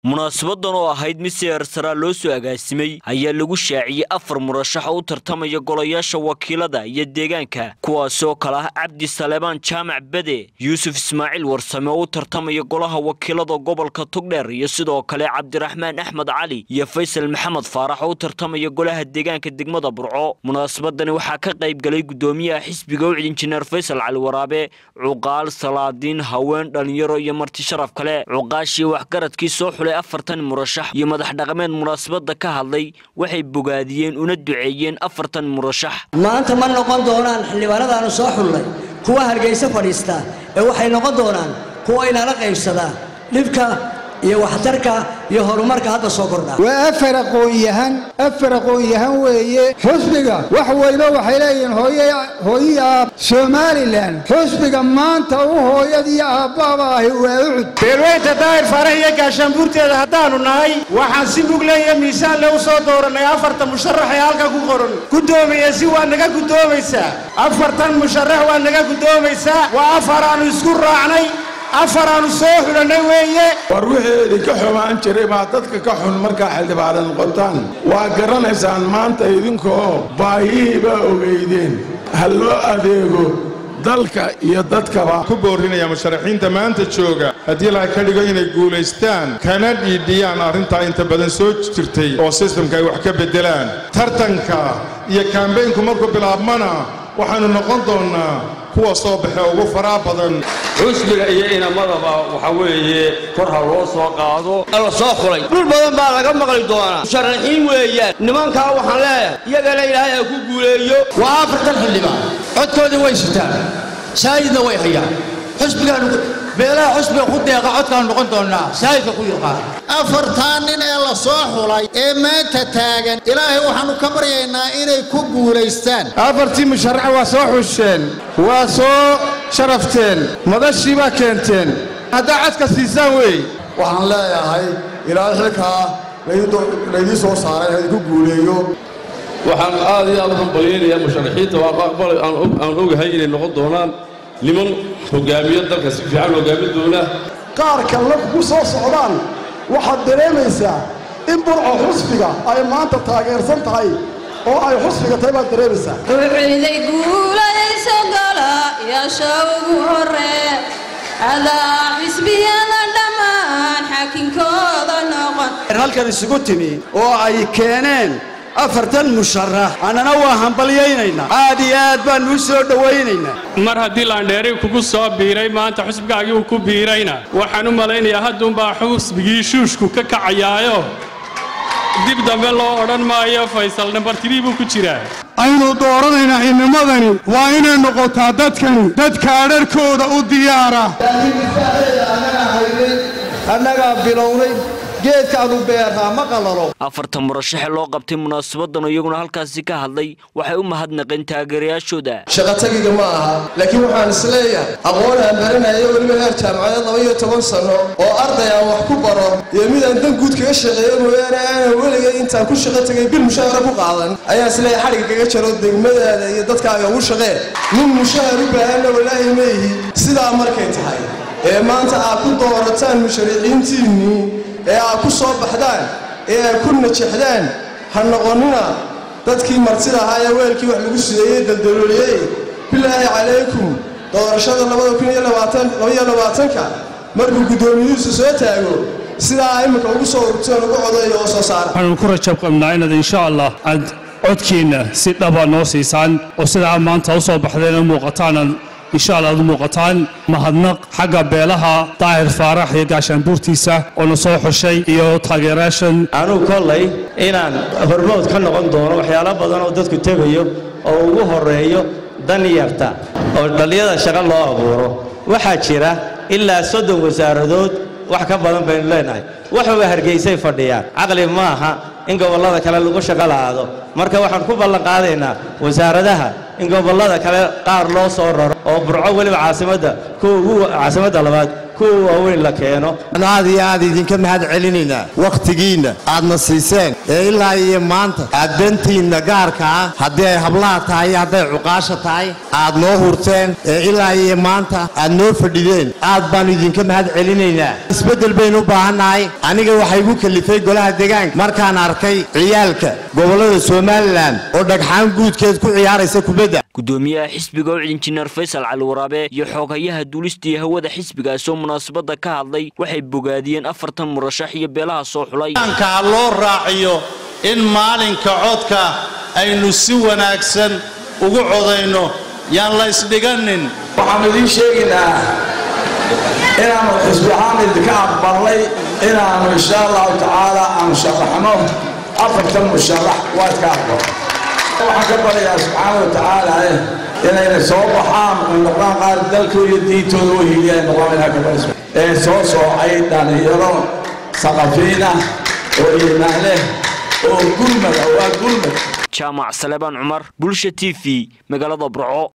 munaasabadan oo ahayd mid si eersaraa loo soo agaasimay ayaa lagu shaaciyey afar murashax oo u tartamaya golayaasha wakiilada iyo deegaanka kuwaasoo kale ah cabdi saleebaan jaamac bede yuusuf ismaaciil warsame oo u tartamaya golaha wakiilada gobolka togdheer iyo sidoo kale cabdiraxmaan axmed cali iyo faysal maxamed faarax oo u tartamaya golaha deegaanka degmada burco munaasabadani waxaa ka qayb galay gudoomiyaha xisbiga ucid injineer faysal cali waraabe cuqaal salaadiin haween dhalinyaro iyo marti sharaf kale cuqaashii waxgaradkii soo xulay afartan murashax iyo madax dhaqameed munaasabada ka hadlay waxay bogaadiyeen una duceeyeen afartan murashax maanta ma noqon doonaan xildhibaanadaanu soo xullay kuwa hargayso fadhiista ee waxay noqon doonaan kuwa inala qaybsadaa dhibka iyo waxtarka iyo horumarka hadda soo kordha waa afar aqoon-yahan afar aqoon-yahan weeye xusbiga wax weyno waxay leeyihiin hooyii aab somalilan xusbiga maanta u hooyadii aabbaaba ahi waa ucud beelweynta daahir faarax iyo gaashaanbuurteeda haddaannu nahay waxaan si mugleeya miisaanle u soo doorannay afartan musharax ee halka ku qoran guddoomiye si waa naga guddoomaysaa afartan musharax waa naga guddoomaysaa waa afar aannu isku raacnay afaraannu soo xulannay weeye war wixii idinka xumaan jiray baa dadka ka xun markaa xildhibaana noqotaan waa garanaysaan maanta idinkoo baayihii baa ogeydeen ha loo adeego dalka iyo dadkaba ku boorinaya musharaxiinta maanta jooga haddii laha ka dhigo inay guulaystaan kana dhiidhiyaan arrintaa inta badan soo jirtay oo sistamka ay wax ka beddelaan tartanka iyo kaambeynku markuu bilaabmana waxaannu noqon doonnaa kuwa soo baxe ugu faraa badan xusbiga iyo inamadaba waxa weeye kor ha loo soo qaado la soo xulay dhul badan baa laga maqli doonaa musharaxiin weeyaan nimankaa waxaan leeyahay iyagana ilaahay ha ku guuleeyo waa afartan xildhibaan codkoodii way sitaan saayidna way hayaan xusbigaanu beelaha xusbiga ku deeqa codkaanu noqon doonnaa saayidka ku yaqaan afartaa nin ee la soo xulay ee maanta taagan ilaahay waxaannu ka baryaynaa inay ku guulaystaan afartii musharax waa soo xusheen waa soo sharafteen madashii baa keenteen haddaa codka siisaan weey waxaan leeyahay ilaahay xilkaa laydii soo saaray ha idinku guuleeyo waxaan aad iyo aad u hambalyaynayaa musharaxiinta aan ogahay inay noqon doonaan niman hogaamiyo dalka si fiican hogaamin doona qaarka la ku soo socdaan waxaad dareemaysaa in burco xusbiga ay maanta taageersan tahay oo ay xusbiga tahay baad dareemaysaa wuxuuday guulayso golayaasha ugu horee adaa xisbiyada dhammaan xaakinkooda noqon halkan isugu timi oo ay keeneen afartan musharax annana waa hambalyaynaynaa aad iyo aad baannu u soo dhowaynaynaa mar haddii laandheeri kugu soo biiray maanta xusbigaagii uu ku biirayna waxaan u malaynayaa hadduunbaa xusbigii shuushku ka kacayaayo dib dambe loo odhan maayo faysal nambartirii buu ku jiraa aynu dooranaynaa xildnimadani waa inay noqotaa dadkani dadka adharkooda u diyaara annagaa bilownay geedkaanu beernaa ma qalalo afartan murashaxe loo qabtay munaasabadan iyaguna halkaasi ka hadlay waxay u mahadnaqeen taageerayaashooda shaqatagiga ma aha laakiin waxaan isleeyahay aqoon aan baranayo weliba heer jaamacadeed laba iyo toban sanno oo arday aan wax ku baro iyo mid aan dan guud kaga shaqeeyo mooyaane aanan weligay intaan ku shaqo tegay bil mushaahara ku qaadan ayaan isleeyahay xadhigga kaga jaro degmadaada iyo dadkaaga ugu shaqee nin mushahar u baahanna walaahi ma ihi sidaa markay tahay ee maanta aad ku doorataan musharaxiintiinnii ee aad ku soo baxdaan ee aad ku najexdaan ha noqonnina dadkii martida ahaa ee weelkii wax lagu sideeyey daldalooliyey bilaahi calaykum doorashada labadakuniyolabaatanka markuu guddoomiyuhuusu soo taago sidaa imminka ugu soo ururteen ugu codayo oo soo saara waxaanu ku rajab qabnaa inaad insha allah aad codkiinna si dhaba noo siisaan oo sidaa maanta u soo baxdeen u muuqataanad insha allah ad u muuqataan mahadnaq xagga beelaha daahir faarax iyo gaashaanbuurtiisa oo na soo xushay iyo taageerayaashan anuu kollay inaan hormood ka noqon doono waxyaalo badan oo dadku tegayo oo ugu horreeyo dan yarta oo dhallinyada shaqo loo abuuro waxaa jira ilaa soddon wasaaradood wax ka badan baynu leenahay waxuba hargaysay fadhiyaan caqli ma aha in gobollada kale lagu shaqo la'aado marka waxaan ku ballan qaadaynaa wasaaradaha in gobollada kale qaar loo soo raro oo burco weliba caasimadda kuwa ugu caasimadda labaad kuwa waaweyn la keeno aad iyo aad idinka mahad celinaynaa wakhtigiinna aadna siiseen ee ilaa iyo maanta aad dantiinna gaarka ah haddii ay hablaha tahay iyo hadday cuqaasha tahay aad noo hurteen ee ilaa iyo maanta aad noo fadhideen aad baannu idinka mahad celinaynaa isbeddel baynu u baahannahay aniga waxaa igu kalifay golaha deegaanka markaan arkay ciyaalka gobollada somalilan oo dhagxaan guudkeed ku ciyaaraysa kubadda gudoomiyaha xisbiga ucid injineer faysal cali waraabe iyo xooghayaha duulista iyo hawada xisbigaas oo munaasabadda ka hadlay waxay bogaadiyeen afartan murashax iyo beelaha soo xulay ka loo raaciyo in maalinka codka aynu si wanaagsan ugu codayno yaan la isdhiganin waxaanu idiin sheegaynaa inaannu xisbi ahaan idinka aqbalnay inaannu insha allahu tacaala aanu sharaxno afartan musharax waa iska aqbal waxaan ka baryayaa subxaana wa tacaala inayna soo baxaan oo noqdaan qaar dalkooda iyo diintooda u hiiliyaan noqdaan inaa ka barayso ee soo soocay dhallinyaro saqafiina oo iimaan leh oo gulmada waa gulmad jaamac salebaan cumar bulsha t v magaalada burco